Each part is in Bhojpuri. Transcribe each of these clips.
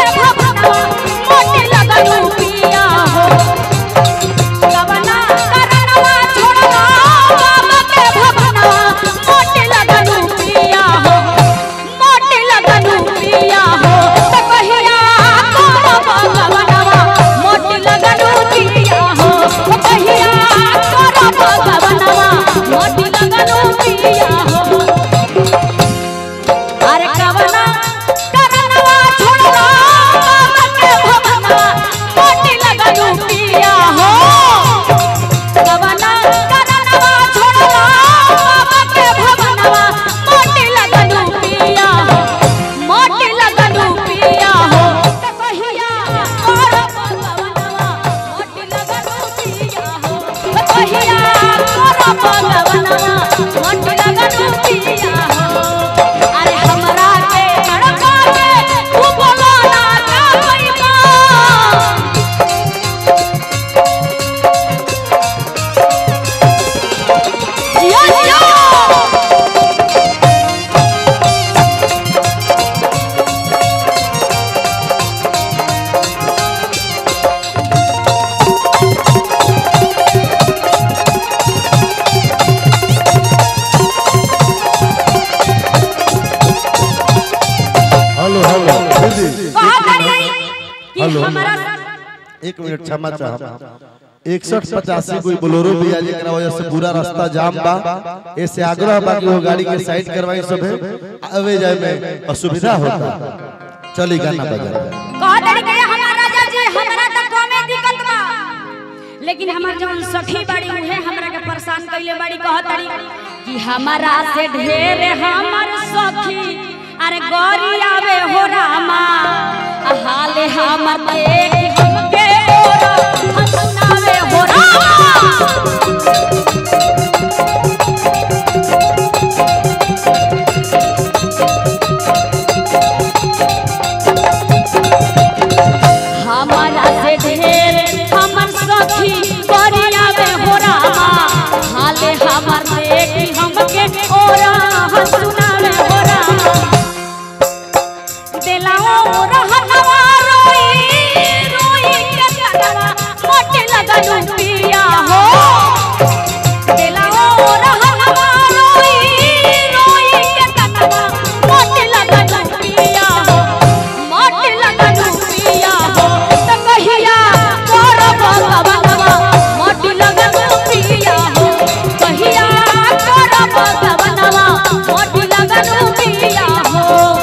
भवनवा मोटी लगनु पिया हो कवना करनवा छोड़ला बाबा के भवनवा मोटी लगनु पिया हो मोटी लगनु पिया हो त कहिया करब कवनवा मोटी लगनु पिया हो त कहिया करब कवनवा मोटी लगनु पिया हो अरे कवना करनवा छोड़ला बाबा के भवनवा मोटी लगनु पिया हो कवना करनवा छोड़ला बाबा के भवनवा मोटी लगनु पिया हो मोटी लगनु पिया हो त कहिया करब कवनवा मोटी लगनु पिया हो त कहिया करब कवनवा मोटी लगनु पिया हो अरे हमरा के तड़का के तू बोला ना का पैबा जिया जिया हेलो हेलो दीदी कहा करी कि हेलो। हमरा एक मिनट क्षमा चाहब इकसठ पचासी कोई बोलोरो भी आ जेकरा वजह से पूरा रास्ता जाम बा ऐसे आग्रह बा कि वो गाड़ी के साइड करवाई सब आवे जाए में असुविधा होता चली गाना बजा कहा करी के हमारा राजा जी हमरा त कमे दिक्कत बा लेकिन हमार जवन सखी बाड़ी उहे हमरा के परेशान कइले बाड़ी कहत तारी कि हमारा से ढेर हमर सखी अरे गौरी आवे हो रामा आ हाले हमर देख हमके ओरा हंसनावे हो रामा हमारा से ढेर हमर सखी करियावे हो रामा हाले हमर देखी हमके ओरा हंसुनावे हो रामा दिलाओ रहनवा रोई रोई के तनवा मोटे लगनु पिया हो दिलाओ रहनवा रोई रोई के तनवा मोटे लगनु पिया हो मोटे लगनु पिया हो त कहिया करब गवनवा मोटे लगनु पिया हो कहिया करब गवनवा मोटे लगनु पिया हो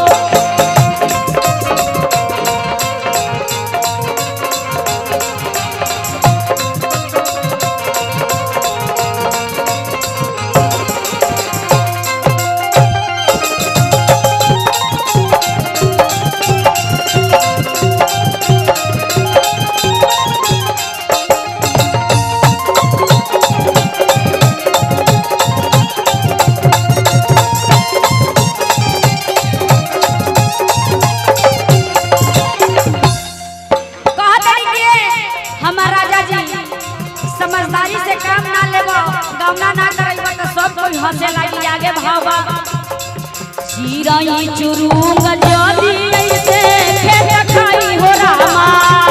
कहत रही कि हमार राजा जी समझदारी से काम ना लेबो गौना ना करैबो तो सब कोई हंसे लागी आगे भावा चिराई चुरुंग जदी ऐसे खेत खाई हो रामा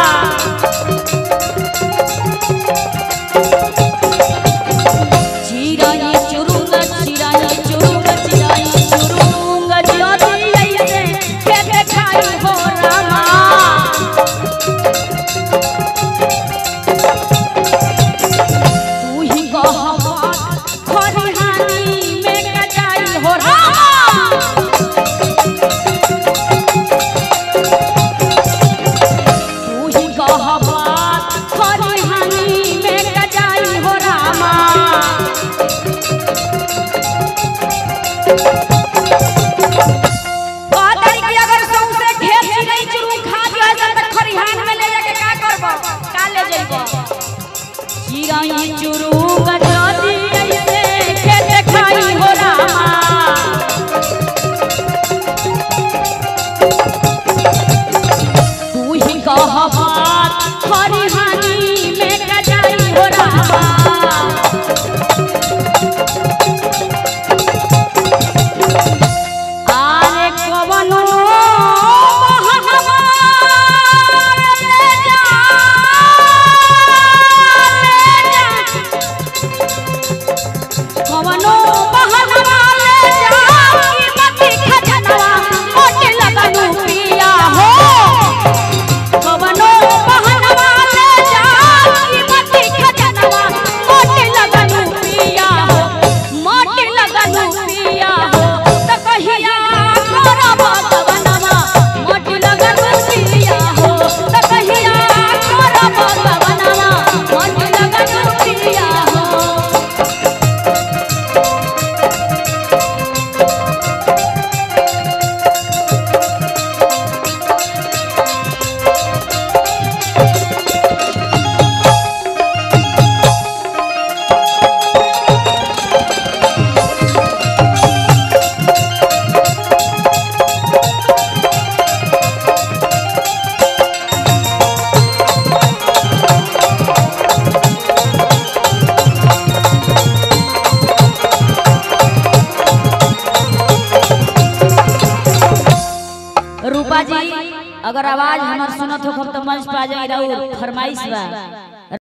चिराई चुरुंग चिराई चुरुंग चिराई चुरुंग जदी ऐसे खेत खाई हो रामा तू ही कहवा खरिहानी में कटाई हो रामा तू ही कहवा खरिहानी में कटाई हो रामा कहत हई कि अगर सौंसे खेत चिड़ै चुरू खा दिया जाए त खरिहान में ले जाके का करबो का ले जइबो चिड़ै चुरू गजदी ऐसे खेत खाई हो रामा तू ही कह बात खरिहानी में कटाई हो रामा आरे कवनो बहवा जी अगर आवाज हमार सुनत हो तो मंच पे आ जाई राउर फरमाइश बा